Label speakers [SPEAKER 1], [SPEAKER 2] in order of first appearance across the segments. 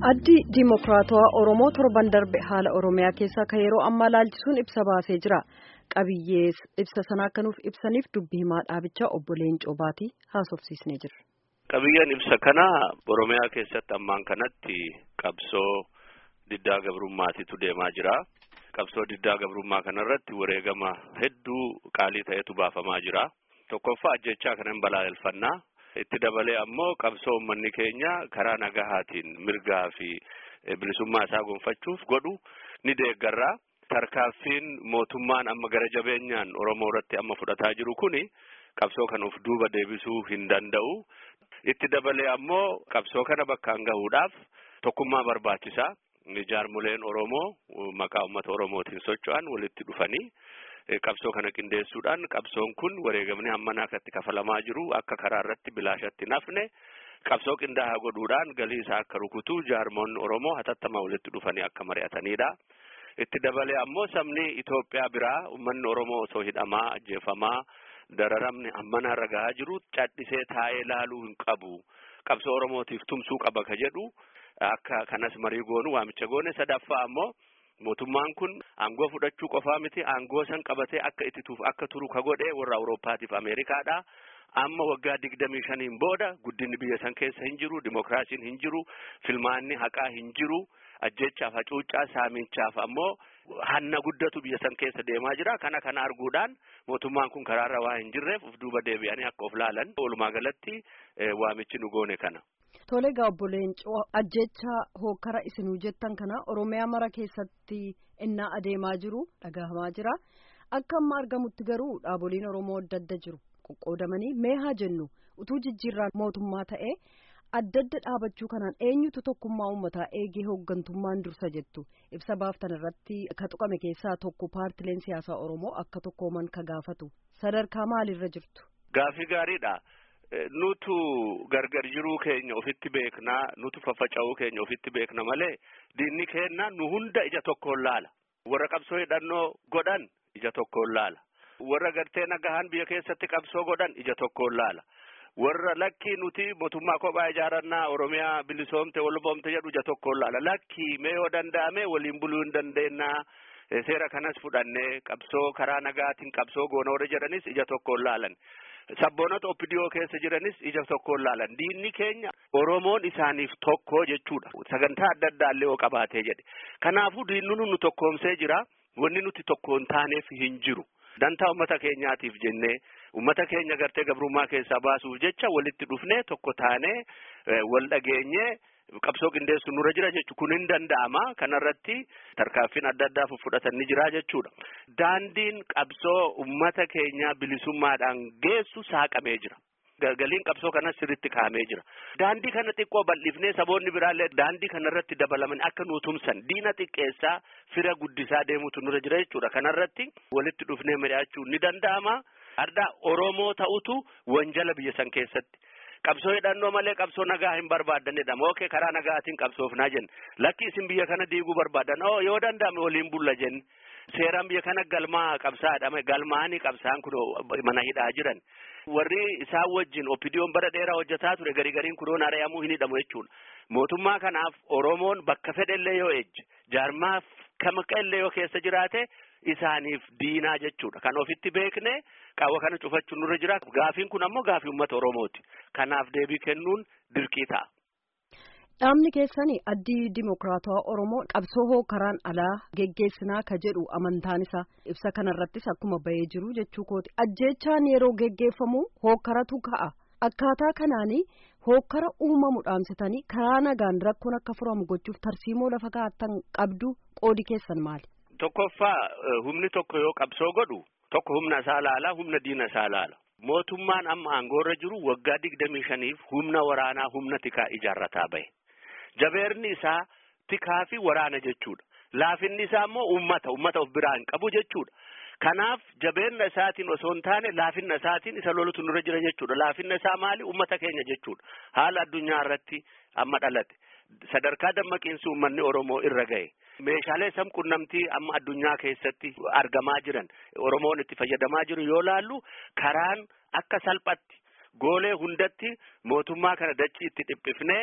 [SPEAKER 1] Addi Dimokiraatawaa Oromoo torban darbe haala Oromiyaa keessaa kan yeroo ammaa laalchisuun ibsa baasee jira. Qabiyyee ibsa sanaa akka nuuf ibsaniif dubbii himaa dhaabichaa obbo Leencoo Baatii haasofsiisnee jirra.
[SPEAKER 2] Qabiyyeen ibsa kana Oromiyaa keessatti ammaan kanatti qabsoo diddaa gabrummaatitu deemaa jira. Qabsoo diddaa gabrummaa kanarratti wareegama hedduu qaalii ta'etu baafamaa jira. Tokkoffaa ajjechaa kana hin balaaleffannaa. Itti dabalee ammoo qabsoo uummanni keenya karaa nagahaatiin mirgaa fi bilisummaa isaa gonfachuuf godhu ni deeggarra. Tarkaanfiin mootummaan amma gara jabeenyaan Oromoo irratti amma fudhataa jiru kuni qabsoo kana of duuba deebisuu hin danda'u. Itti dabalee ammoo qabsoo kana bakkaan gahuudhaaf tokkummaa barbaachisaa. Jaarmoleen Oromoo maqaa uummata Oromootiin socho'an walitti dhufanii qabsoo kana qindeessuudhaan qabsoon kun wareegamni hammanaa akkatti kafalamaa jiru akka karaa irratti bilaashatti nafne qabsoo qindaa'aa godhuudhaan galii isaa akka rukutu jaarmoonni Oromoo hatattamaa walitti dhufanii akka mari'atanidha. Itti dabalee ammoo sabni Itoophiyaa biraa uummanni Oromoo osoo hidhamaa ajjeefamaa dararamni hammanaa irra gahaa jiru cadhisee taa'ee laaluu hin qabu. Qabsoo Oromootiif tumsuu qaba ka jedhu akka kanas marii goonu waamicha goone sadaffaa ammoo mootummaan kun aangoo fudhachuu qofaa miti aangoo san qabatee akka ittituuf akka turu ka godhe warra Awurooppaatiif Ameerikaadha. Amma waggaa digdamii shaniin booda guddinni biyya san keessa hin jiru, dimokiraasiin hin jiru, filmaanni haqaa hin jiru, ajjechaaf hacuuccaa saamichaaf ammoo hanna guddatu biyya san keessa deemaa jira. Kana kana arguudhaan mootummaan kun karaarra waa hin jirreef of duuba deebi'anii akka of laalan walumaa galatti waamichi nu goone kana.
[SPEAKER 1] Tole egaa obbo Leencoo ajjecha hokkara isinuu jettan kana Oromiyaa mara keessatti innaa adeemaa jiru dhagahamaa jira. Akka amma argamutti garuu dhaaboliin Oromoo adda adda jiru qoqqoodamanii mee haa jennu utuu jijjiirraan mootummaa ta'ee adda adda dhaabachuu kanaan eenyutu tokkummaa uummataa eegee hooggantummaan dursa jettu ibsa baaftan irratti ka tuqame keessaa tokko paartileen siyaasaa Oromoo akka tokkooman ka gaafatu sadarkaa maalirra jirtu.
[SPEAKER 2] Gaafii gaariidha. nutu gargar jiruu keenya ofitti beeknaa nutu faffaca'uu keenya ofitti beekna malee diinni keenya nu hunda ija tokkoon laala warra qabsoo hidhannoo godhan ija tokkoon laala warra gartee nagahaan biyya keessatti qabsoo godhan ija tokkoon laala warra lakkii nuti mootummaa kophaa ijaarannaa oromiyaa bilisoomte walboomte jedhu ija tokkoon laala lakkii mee yoo danda'ame waliin buluu hin dandeenyaa seera kanas fudhannee qabsoo karaa nagaatiin qabsoo goona warra jedhanis ija tokkoon laalan. Sabboonota oppidiyoo keessa jiranis ija tokkoon laalan diinni keenya Oromoon isaaniif tokko jechuudha. Sagantaa adda addaa illee yoo qabaatee jedhe. Kanaafuu diinni nu tokkoomsee jira. Wanni nuti tokkoon taaneef hin jiru. Dantaa uummata keenyaatiif jennee uummata keenya gartee gabrummaa keessaa baasuuf jecha walitti dhufnee tokko taanee wal dhageenyee qabsoo qindeessu nurra jira jechuudha. Kun hin danda'ama. Kanarratti tarkaanfiin adda addaa fudhatan ni jira jechuudha. Daandiin qabsoo uummata keenyaa bilisummaadhaan geessu saaqamee jira. Galgaliin qabsoo kanas sirriitti kaa'amee jira. Daandii kana xiqqoo bal'ifnee saboonni biraallee daandii kanarratti dabalaman akka nu tumsan diina xiqqeessaa fira guddisaa deemutu nurra jira jechuudha. Kanarratti walitti dhufnee mari'achuun ni danda'ama. Ardaa Oromoo ta'utu wanjala biyya san keessatti. Qabsoo hidhannoo malee qabsoo nagaa hin barbaaddanidha. Mookee karaa nagaatiin qabsoofnaa jenna. Lakki isin biyya kana diiguu barbaadan oo yoo danda'ame waliin bulla jenna. Seeraan biyya kana galmaa qabsaadha. Galmaanii qabsaan kun mana hidhaa jiran. Warri isaan wajjin oppidiyoon bara dheeraa hojjetaa ture garii gariin kunuun ari'amuu hin hidhamu jechuudha. Mootummaa kanaaf Oromoon bakka fedhellee yoo ejje jaarmaaf kamiqa illee yoo keessa jiraate isaaniif diinaa jechuudha. Kan ofitti beekne qaawwa kana cufachuun nurra jira. Gaafiin kun ammoo gaafii uummata Oromooti. Kanaaf deebii kennuun dirqii ta'a.
[SPEAKER 1] Dhaabni keessan addii dimokiraatawaa Oromoo qabsoo hookaraan alaa geggeessinaa ka jedhu amantaan isaa ibsa kanarrattis akkuma bahee jiru jechuu kooti. Ajjeechaan yeroo geggeeffamu hookaratu ka'a. Akkaataa kanaanii hookara uumamu dhaamsitanii karaa nagaan rakkoon akka furamu gochuuf tarsiimoo lafa kaa'attan qabdu qoodi keessan maali?
[SPEAKER 2] Tokkoffaa humni tokko yoo qabsoo godhu tokko humna isaa laala humna diina isaa laala. Mootummaan amma aangoorra jiru waggaa digdamii shaniif humna waraanaa humna tikaa ijaarrataa bahe. Jabeerni isaa tikaa fi waraana jechuudha. Laafinni isaa immoo uummata uummata of biraa hin qabu jechuudha. Kanaaf jabeenna isaatiin osoo hin taane laafinna isaatiin isa lolutu nurra jira jechuudha. Laafinna isaa maali? Uummata keenya jechuudha. Haala addunyaa irratti amma dhalate. Sadarkaa dammaqiinsi uummanni Oromoo irra gahe. Meeshaalee sabquunnamtii amma addunyaa keessatti argamaa jiran Oromoon itti fayyadamaa jiru yoo laallu karaan akka salphatti goolee hundatti mootummaa kana dachii itti dhiphifnee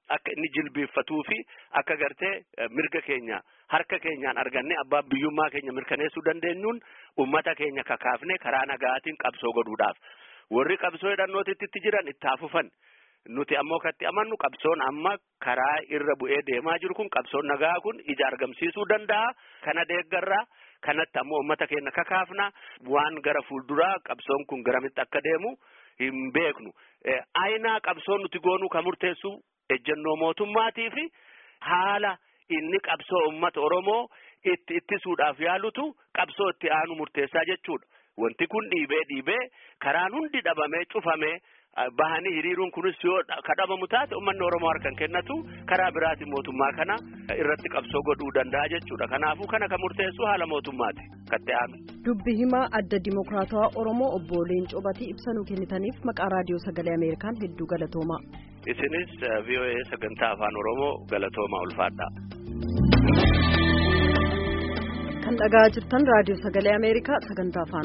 [SPEAKER 2] akka inni jilbeeffatuu fi akka gartee mirga keenya harka keenyaan arganne abbaa biyyummaa keenya mirkaneessuu dandeenyuun ummata keenya kakaafne karaa nagaatiin qabsoo godhuudhaaf warri qabsoo hidhannootitti jiran itti hafufan nuti ammoo katti amannu qabsoon amma karaa irra bu'ee deemaa jiru kun qabsoon nagaa kun ija argamsiisuu danda'a kana deeggarraa kanatti ammoo ummata keenya kakaafna waan gara fuulduraa qabsoon kun garamitti akka deemu hin beeknu aynaa qabsoon nuti goonuu kan murteessu ejjennoo mootummaatii fi haala inni qabsoo ummata oromoo itti ittisuudhaaf yaalutu qabsoo itti aanu murteessaa jechuudha wanti kun dhiibee dhiibee karaan hundi dhabamee cufamee bahanii hiriiruun kunis yoo kadhabamu taate uummanni oromoo harkan kennatu karaa biraatiin mootummaa kana irratti qabsoo godhuu danda'a jechuudha kanaafuu kana kan murteessu haala mootummaati katte aanu.
[SPEAKER 1] dubbi himaa adda dimokiraatawaa oromoo obbo Leencoo Batii ibsanuu kennitaniif maqaa raadiyoo sagalee ameerikaan hedduu galatoomaa.
[SPEAKER 2] isinis VOA sagantaa afaan oromoo galatoomaa ulfaadha.
[SPEAKER 1] kan dhagaa jirtan raadiyoo sagalee ameerikaa sagantaa afaan